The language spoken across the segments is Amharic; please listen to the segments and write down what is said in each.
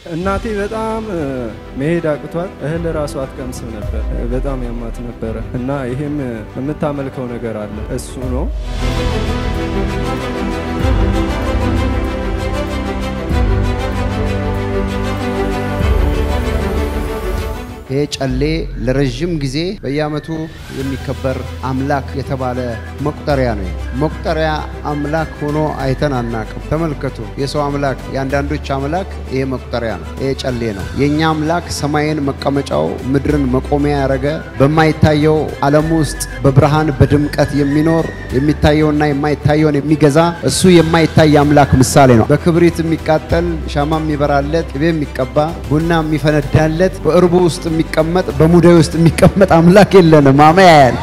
እናቴ በጣም መሄድ አቅቷት እህል ራሱ አትቀምስም ነበር። በጣም ያማት ነበረ እና ይሄም የምታመልከው ነገር አለ። እሱ ነው ይሄ ጨሌ ለረዥም ጊዜ በየዓመቱ የሚከበር አምላክ የተባለ መቁጠሪያ ነው። መቁጠሪያ አምላክ ሆኖ አይተን አናቅም። ተመልከቱ፣ የሰው አምላክ የአንዳንዶች አምላክ ይሄ መቁጠሪያ ነው። ይሄ ጨሌ ነው። የእኛ አምላክ ሰማይን መቀመጫው ምድርን መቆሚያ ያደረገ በማይታየው ዓለም ውስጥ በብርሃን በድምቀት የሚኖር የሚታየውና የማይታየውን የሚገዛ እሱ የማይታይ አምላክ ምሳሌ ነው። በክብሪት የሚቃጠል ሻማ የሚበራለት ቅቤ የሚቀባ ቡና የሚፈነዳለት በእርቡ ውስጥ የሚቀመጥ በሙዳይ ውስጥ የሚቀመጥ አምላክ የለንም። አሜን።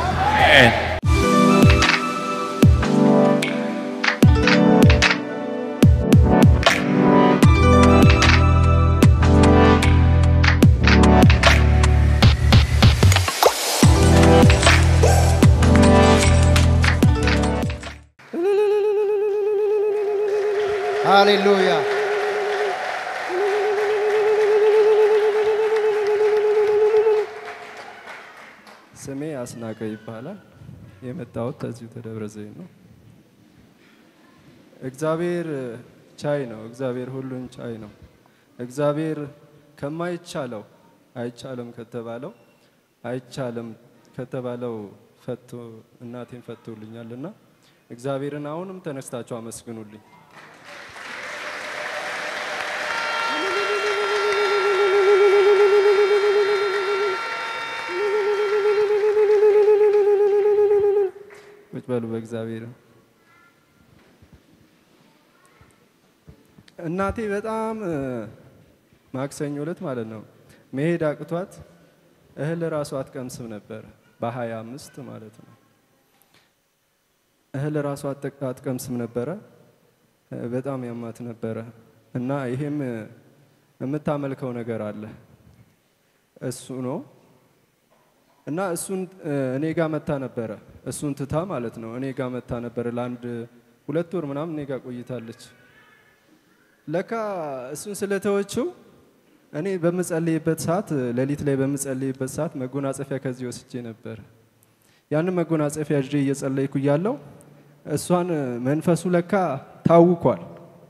ሃሌሉያ ስሜ አስናቀ ይባላል። የመጣሁት ከዚሁ ከደብረ ዘይት ነው። እግዚአብሔር ቻይ ነው። እግዚአብሔር ሁሉን ቻይ ነው። እግዚአብሔር ከማይቻለው አይቻልም ከተባለው አይቻልም ከተባለው ፈቶ እናቴን ፈቶልኛል እና እግዚአብሔርን አሁንም ተነስታችሁ አመስግኑልኝ። ቁጭ በሉ በእግዚአብሔር እናቴ በጣም ማክሰኞ ዕለት ማለት ነው መሄድ አቅቷት እህል ራሱ አትቀምስም ነበር። በሀያ አምስት ማለት ነው እህል ራሱ አትቀምስም ነበረ። በጣም ያማት ነበረ እና ይሄም የምታመልከው ነገር አለ እሱ ነው እና እሱን እኔ ጋር መታ ነበረ። እሱን ትታ ማለት ነው እኔ ጋር መታ ነበረ። ለአንድ ሁለት ወር ምናምን እኔ ጋር ቆይታለች። ለካ እሱን ስለተወችው እኔ በምጸልይበት ሰዓት ሌሊት ላይ በምጸልይበት ሰዓት መጎናጸፊያ ከዚህ ወስጄ ነበር። ያንን መጎናጸፊያ ይዤ እየጸለይኩ እያለው እሷን መንፈሱ ለካ ታውኳል።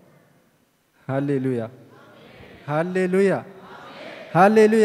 ሃሌሉያ ሃሌሉያ ሃሌሉያ።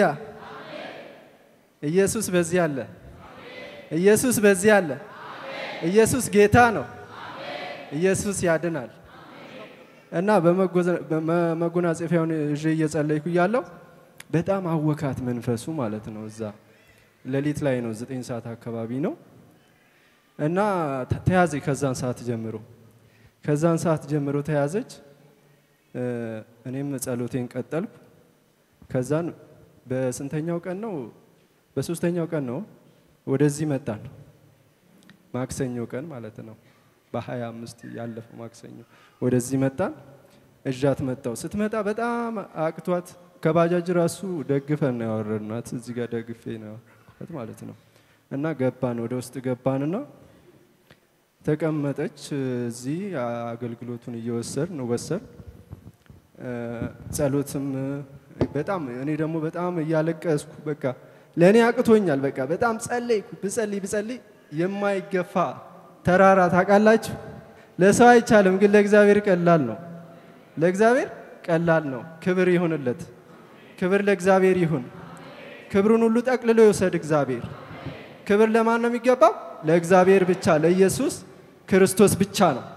ኢየሱስ በዚህ አለ። ኢየሱስ በዚህ አለ። ኢየሱስ ጌታ ነው። ኢየሱስ ያድናል። እና በመጎናጸፊያውን ይዤ እየጸለይኩ እያለሁ በጣም አወካት መንፈሱ ማለት ነው። እዛ ሌሊት ላይ ነው፣ ዘጠኝ ሰዓት አካባቢ ነው። እና ተያዘች። ከዛን ሰዓት ጀምሮ ከዛን ሰዓት ጀምሮ ተያዘች። እኔም ጸሎቴን ቀጠልኩ። ከዛን በስንተኛው ቀን ነው? በሶስተኛው ቀን ነው ወደዚህ መጣን። ማክሰኞ ቀን ማለት ነው። በሀያ አምስት ያለፈው ማክሰኞ ወደዚህ መጣን። እዣት መጣው። ስትመጣ በጣም አቅቷት ከባጃጅ ራሱ ደግፈን ነው ያወረድናት። እዚህ ጋር ደግፌ ነው ያወረድኳት ማለት ነው። እና ገባን፣ ወደ ውስጥ ገባንና ተቀመጠች። እዚህ አገልግሎቱን እየወሰድን ወሰድ ጸሎትም በጣም እኔ ደግሞ በጣም እያለቀስኩ በቃ ለእኔ አቅቶኛል። በቃ በጣም ጸለይኩ። ብጸልይ ብጸልይ የማይገፋ ተራራ ታውቃላችሁ። ለሰው አይቻልም፣ ግን ለእግዚአብሔር ቀላል ነው። ለእግዚአብሔር ቀላል ነው። ክብር ይሁንለት። ክብር ለእግዚአብሔር ይሁን። ክብሩን ሁሉ ጠቅልሎ ይውሰድ እግዚአብሔር። ክብር ለማን ነው የሚገባው? ለእግዚአብሔር ብቻ፣ ለኢየሱስ ክርስቶስ ብቻ ነው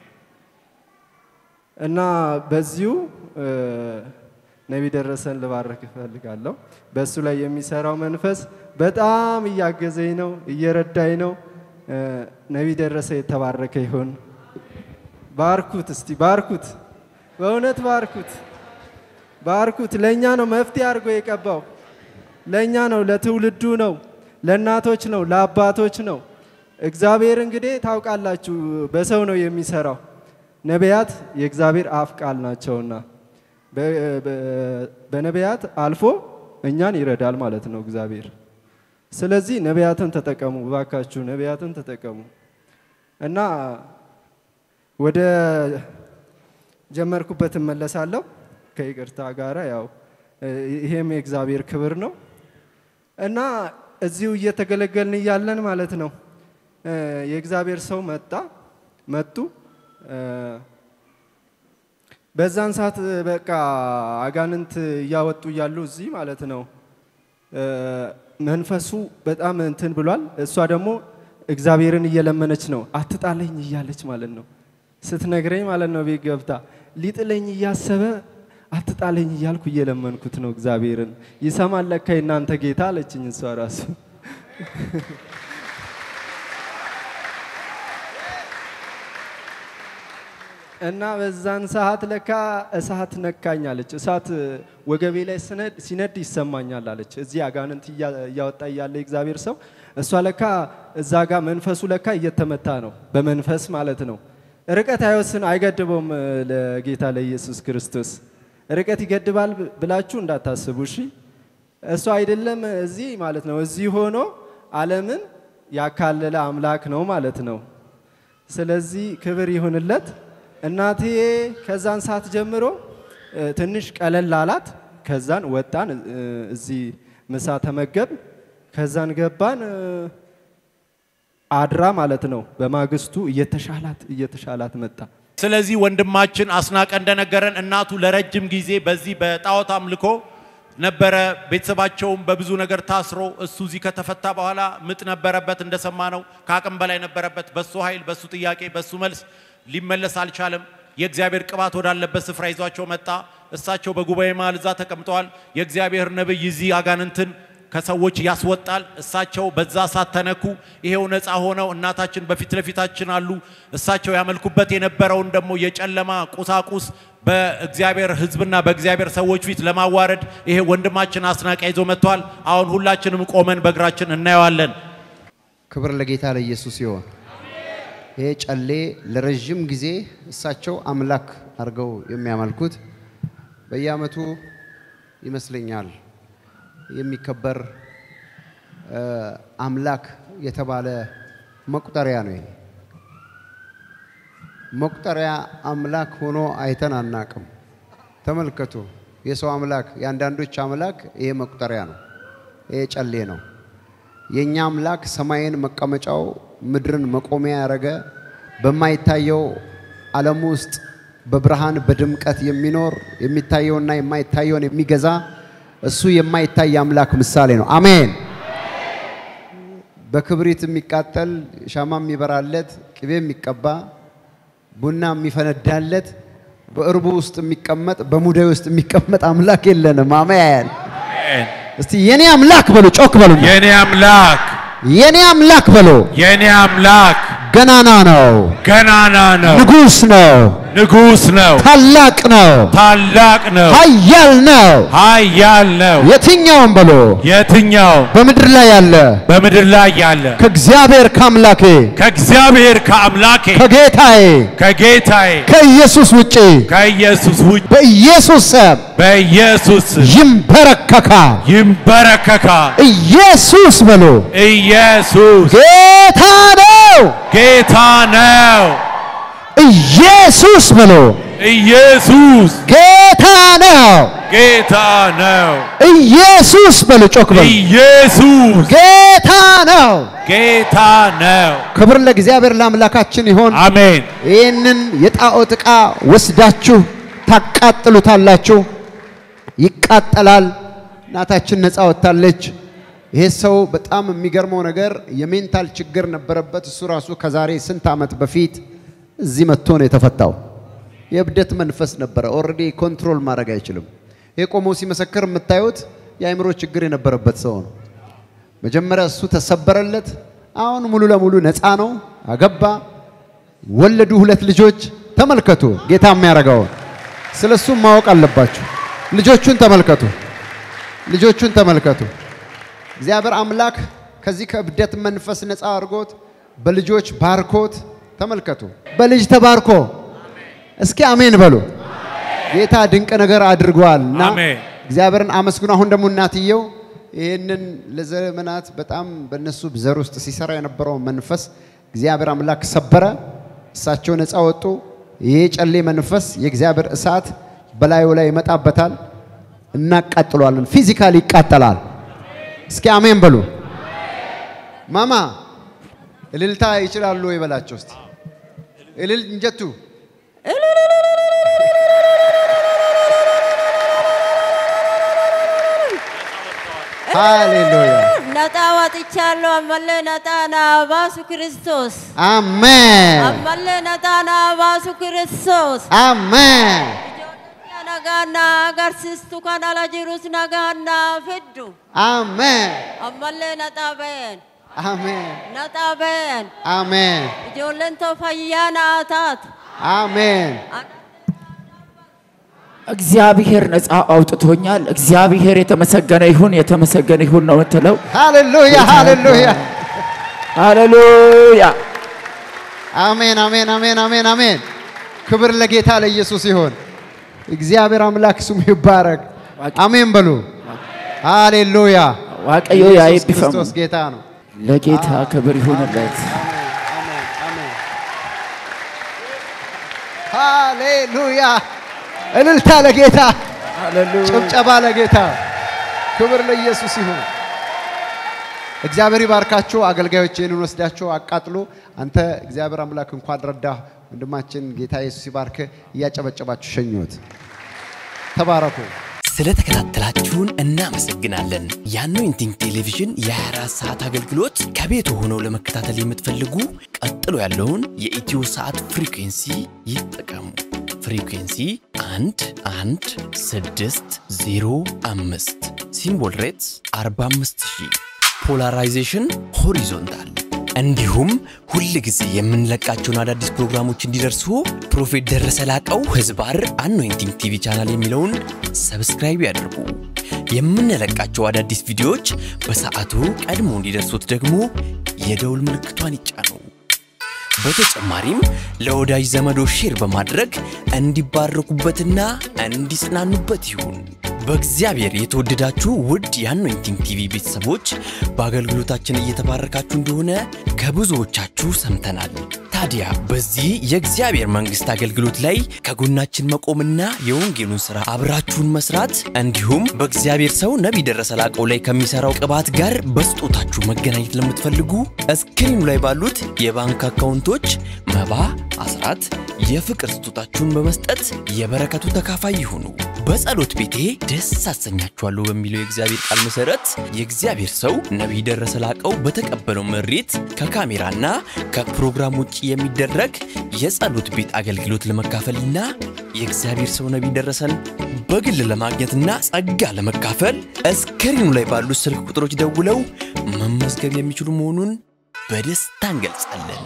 እና በዚሁ ነቢይ ደረሰን ልባረክ እፈልጋለሁ። በእሱ ላይ የሚሰራው መንፈስ በጣም እያገዘኝ ነው፣ እየረዳኝ ነው። ነቢይ ደረሰ የተባረከ ይሁን። ባርኩት፣ እስቲ ባርኩት፣ በእውነት ባርኩት፣ ባርኩት። ለእኛ ነው መፍትሄ አድርጎ የቀባው፣ ለእኛ ነው፣ ለትውልዱ ነው፣ ለእናቶች ነው፣ ለአባቶች ነው። እግዚአብሔር እንግዲህ ታውቃላችሁ፣ በሰው ነው የሚሰራው። ነቢያት የእግዚአብሔር አፍ ቃል ናቸውና በነቢያት አልፎ እኛን ይረዳል ማለት ነው እግዚአብሔር። ስለዚህ ነቢያትን ተጠቀሙ እባካችሁ፣ ነቢያትን ተጠቀሙ እና ወደ ጀመርኩበት እመለሳለሁ። ከይቅርታ ጋራ ያው እ፣ ይሄም የእግዚአብሔር ክብር ነው እና እዚሁ እየተገለገልን እያለን ማለት ነው እ፣ የእግዚአብሔር ሰው መጣ መጡ እ፣ በዛን ሰዓት በቃ አጋንንት እያወጡ እያሉ እዚህ ማለት ነው እ፣ መንፈሱ በጣም እንትን ብሏል። እሷ ደግሞ እግዚአብሔርን እየለመነች ነው፣ አትጣለኝ እያለች ማለት ነው ስትነግረኝ ማለት ነው ቤት ገብታ ሊጥለኝ እያሰበ አትጣለኝ እያልኩ እየለመንኩት ነው እግዚአብሔርን። ይሰማል ለካ የእናንተ ጌታ አለችኝ እሷ ራሱ። እና በዛን ሰዓት ለካ እሳት ነካኝ አለች። እሳት ወገቤ ላይ ስነድ- ሲነድ ይሰማኛል አለች። እዚህ አጋንንት እያ- እያወጣ እያለ እግዚአብሔር ሰው እሷ ለካ እዛ ጋር መንፈሱ ለካ እየተመታ ነው፣ በመንፈስ ማለት ነው። ርቀት አይወስን አይገድበውም። ለጌታ ለኢየሱስ ክርስቶስ ርቀት ይገድባል ብ- ብላችሁ እንዳታስቡ እሺ። እሱ አይደለም እዚህ ማለት ነው። እዚህ ሆኖ ዓለምን ያካለለ አምላክ ነው ማለት ነው። ስለዚህ ክብር ይሁንለት። እናቴ ከዛን ሰዓት ጀምሮ እ፣ ትንሽ ቀለል አላት። ከዛን ወጣን እ፣ እዚህ ምሳ ተመገብ፣ ከዛን ገባን እ፣ አድራ ማለት ነው። በማግስቱ እየተሻላት እየተሻላት መጣ። ስለዚህ ወንድማችን አስናቀ እንደነገረን እናቱ ለረጅም ጊዜ በዚህ በጣዖት አምልኮ ነበረ። ቤተሰባቸውም በብዙ ነገር ታስሮ እሱ እዚህ ከተፈታ በኋላ ምጥ ነበረበት፣ እንደሰማ ነው። ከአቅም በላይ ነበረበት። በሱ ኃይል፣ በሱ ጥያቄ፣ በሱ መልስ ሊመለስ አልቻለም። የእግዚአብሔር ቅባት ወዳለበት ስፍራ ይዟቸው መጣ። እሳቸው በጉባኤ መሃል እዛ ተቀምጠዋል። የእግዚአብሔር ነብይ እዚህ አጋንንትን ከሰዎች ያስወጣል። እሳቸው በዛ እሳት ተነኩ። ይሄው ነፃ ሆነው እናታችን በፊት ለፊታችን አሉ። እሳቸው ያመልኩበት የነበረውን ደግሞ የጨለማ ቁሳቁስ በእግዚአብሔር ሕዝብና በእግዚአብሔር ሰዎች ፊት ለማዋረድ ይሄ ወንድማችን አስናቀ ይዞ መጥቷል። አሁን ሁላችንም ቆመን በእግራችን እናየዋለን። ክብር ለጌታ ለኢየሱስ ይሆን። ይሄ ጨሌ ለረዥም ጊዜ እሳቸው አምላክ አድርገው የሚያመልኩት በየዓመቱ ይመስለኛል የሚከበር እ፣ አምላክ የተባለ መቁጠሪያ ነው። ይሄ መቁጠሪያ አምላክ ሆኖ አይተን አናቅም። ተመልከቱ፣ የሰው አምላክ የአንዳንዶች አምላክ ይሄ መቁጠሪያ ነው። ይሄ ጨሌ ነው። የእኛ አምላክ ሰማይን መቀመጫው ምድርን መቆሚያ ያደረገ በማይታየው ዓለም ውስጥ በብርሃን በድምቀት የሚኖር የሚታየውና የማይታየውን የሚገዛ እሱ የማይታይ አምላክ ምሳሌ ነው። አሜን። በክብሪት የሚቃጠል ሻማ የሚበራለት ቅቤ የሚቀባ ቡና የሚፈነዳለት በእርቡ ውስጥ የሚቀመጥ በሙዳይ ውስጥ የሚቀመጥ አምላክ የለንም። አሜን። እስቲ የኔ አምላክ በሉ፣ ጮክ በሉ። የኔ አምላክ የኔ አምላክ በሉ፣ የኔ አምላክ ገናና ነው፣ ገናና ነው፣ ንጉሥ ነው፣ ንጉሥ ነው፣ ታላቅ ነው፣ ታላቅ ነው፣ ኃያል ነው። ኃያል ነው። የትኛውም በሉ የትኛው በምድር ላይ ያለ በምድር ላይ ያለ ከእግዚአብሔር ከአምላኬ ከእግዚአብሔር ከአምላኬ ከጌታዬ ከጌታዬ ከኢየሱስ ውጪ ከኢየሱስ ውጭ በኢየሱስ ስም በኢየሱስ ስም ይንበረከካል። ይንበረከካል። ኢየሱስ በሉ ኢየሱስ ጌታ ነው። ጌታ ነው። ኢየሱስ በሉ ኢየሱስ ጌታ ነው። ጌታ ነው። ኢየሱስ በሉ ጮክ በሉ ኢየሱስ ጌታ ነው። ጌታ ነው። ክብር ለእግዚአብሔር ለአምላካችን ይሆን። አሜን። ይህንን የጣዖት ዕቃ ወስዳችሁ ታቃጥሉታላችሁ። ይቃጠላል። እናታችን ነፃ ወጥታለች። ይሄ ሰው በጣም የሚገርመው ነገር የሜንታል ችግር ነበረበት። እሱ ራሱ ከዛሬ ስንት ዓመት በፊት እዚህ መጥቶ ነው የተፈታው። የእብደት መንፈስ ነበረ። ኦልሬዲ ኮንትሮል ማድረግ አይችልም። ይሄ ቆሞ ሲመሰክር የምታዩት የአእምሮ ችግር የነበረበት ሰው ነው። መጀመሪያ እሱ ተሰበረለት። አሁን ሙሉ ለሙሉ ነፃ ነው። አገባ፣ ወለዱ ሁለት ልጆች። ተመልከቱ ጌታ የሚያደርገውን ስለ እሱ ማወቅ አለባችሁ። ልጆቹን ተመልከቱ፣ ልጆቹን ተመልከቱ። እግዚአብሔር አምላክ ከዚህ ከእብደት መንፈስ ነፃ አድርጎት በልጆች ባርኮት ተመልከቱ። በልጅ ተባርኮ እስኪ አሜን በሉ። ጌታ ድንቅ ነገር አድርጓል እና አሜን። እግዚአብሔርን አመስግኑ። አሁን ደግሞ እናትየው ይህንን ለዘመናት በጣም በእነሱ ዘር ውስጥ ሲሰራ የነበረው መንፈስ እግዚአብሔር አምላክ ሰበረ። እሳቸው ነፃ ወጡ። ይሄ ጨሌ መንፈስ የእግዚአብሔር እሳት በላዩ ላይ ይመጣበታል። እናቃጥሏለን። ፊዚካሊ ይቃጠላል። እስኪ አሜን በሉ። ማማ እልልታ ይችላሉ ወይ በላቸው እስቲ እልል እንጀቱ ሃሌሉያ ነጣ ወጥቻለሁ። አመለ ነጣ ና ባሱ ክርስቶስ አሜን አመለ ነጣ ና ባሱ ክርስቶስ አሜን ነጋና አገርሲስቱ ከን አላ ጅሩስ ነጋና ፍዱ አሜን አመለ ነጣ በየን አሜን ነጣ በየን አሜን ijoolleen too fayyaa naa taatu. አሜን እግዚአብሔር ነፃ አውጥቶኛል። እግዚአብሔር የተመሰገነ ይሁን የተመሰገነ ይሁን ነው የምትለው። ሃሌሉያ ሃሌሉያ ሃሌሉያ አሜን አሜን አሜን አሜን አሜን። ክብር ለጌታ ለኢየሱስ ይሁን። እግዚአብሔር አምላክ ስሙ ይባረክ። አሜን በሉ። ሃሌሉያ ዋቀዮ ኢየሱስ ያይቢፈሙ ክርስቶስ ጌታ ነው። ለጌታ ክብር ይሁንለት። ሃሌሉያ እልልታ ለጌታ፣ ጭብጨባ ለጌታ፣ ክብር ለኢየሱስ ይሁን። እግዚአብሔር ይባርካችሁ። አገልጋዮች ይህንን ወስዳችሁ አቃጥሉ። አንተ እግዚአብሔር አምላክ እንኳን ረዳህ ወንድማችን፣ ጌታ ኢየሱስ ይባርክ። እያጨበጨባችሁ ሸኙት። ተባረኩ። ስለተከታተላችሁን እናመሰግናለን። የአኖይንቲንግ ቴሌቪዥን የ24 ሰዓት አገልግሎት ከቤት ሆነው ለመከታተል የምትፈልጉ ቀጥሎ ያለውን የኢትዮ ሰዓት ፍሪኩንሲ ይጠቀሙ። ፍሪኩንሲ 1 1 6 0 5 ሲምቦል ሬትስ 45000 ፖላራይዜሽን ሆሪዞንታል እንዲሁም ሁል ጊዜ የምንለቃቸውን አዳዲስ ፕሮግራሞች እንዲደርሱ ፕሮፌት ደረሰ ላቀው ህዝባር አኖይንቲንግ ቲቪ ቻናል የሚለውን ሰብስክራይብ ያድርጉ። የምንለቃቸው አዳዲስ ቪዲዮዎች በሰዓቱ ቀድሞ እንዲደርሱት ደግሞ የደውል ምልክቷን ይጫኑ። በተጨማሪም ለወዳጅ ዘመዶ ሼር በማድረግ እንዲባረኩበትና እንዲጽናኑበት ይሁን። በእግዚአብሔር የተወደዳችሁ ውድ የአኖይንቲንግ ቲቪ ቤተሰቦች በአገልግሎታችን እየተባረካችሁ እንደሆነ ከብዙዎቻችሁ ሰምተናል። ታዲያ በዚህ የእግዚአብሔር መንግሥት አገልግሎት ላይ ከጎናችን መቆምና የወንጌሉን ሥራ አብራችሁን መስራት እንዲሁም በእግዚአብሔር ሰው ነቢይ ደረሰ ላቀው ላይ ከሚሠራው ቅባት ጋር በስጦታችሁ መገናኘት ለምትፈልጉ እስክሪኑ ላይ ባሉት የባንክ አካውንቶች መባ፣ አስራት፣ የፍቅር ስጦታችሁን በመስጠት የበረከቱ ተካፋይ ይሁኑ። በጸሎት ቤቴ ደስ አሰኛችኋለሁ በሚለው የእግዚአብሔር ቃል መሰረት የእግዚአብሔር ሰው ነቢይ ደረሰ ላቀው በተቀበለው መሬት ከካሜራና ከፕሮግራም ውጭ የሚደረግ የጸሎት ቤት አገልግሎት ለመካፈልና የእግዚአብሔር ሰው ነቢይ ደረሰን በግል ለማግኘትና ጸጋ ለመካፈል እስክሪኑ ላይ ባሉት ስልክ ቁጥሮች ደውለው መመዝገብ የሚችሉ መሆኑን በደስታ እንገልጻለን።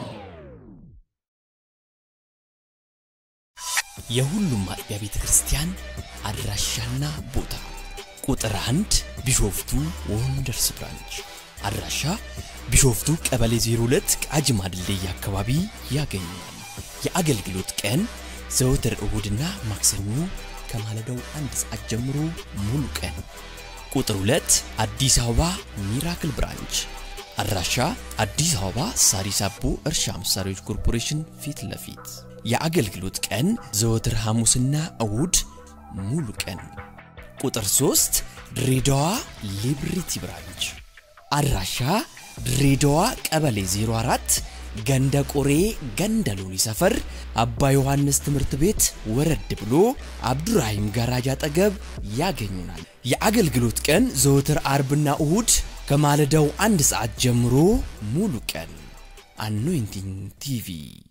የሁሉም አጥቢያ ቤተ ክርስቲያን አድራሻና ቦታ ቁጥር አንድ ቢሾፍቱ ወንደርስ ብራንች አድራሻ ቢሾፍቱ ቀበሌ 02 ቃጂማ ድልድይ አካባቢ ያገኛል። የአገልግሎት ቀን ዘወትር እሁድና ማክሰኞ ከማለዳው አንድ ሰዓት ጀምሮ ሙሉ ቀን። ቁጥር 2 አዲስ አበባ ሚራክል ብራንች አድራሻ አዲስ አበባ ሳሪስ አቦ እርሻ መሳሪያዎች ኮርፖሬሽን ፊት ለፊት የአገልግሎት ቀን ዘወትር ሐሙስና እሁድ ሙሉ ቀን። ቁጥር 3 ድሬዳዋ ሊብሪቲ ብራንች አድራሻ ድሬዳዋ ቀበሌ 04 ገንደ ቆሬ ገንደ ሎኒ ሰፈር አባ ዮሐንስ ትምህርት ቤት ወረድ ብሎ አብዱራሂም ጋራጅ አጠገብ ያገኙናል። የአገልግሎት ቀን ዘወትር አርብና እሁድ ከማለዳው አንድ ሰዓት ጀምሮ ሙሉ ቀን። አኖይንቲንግ ቲቪ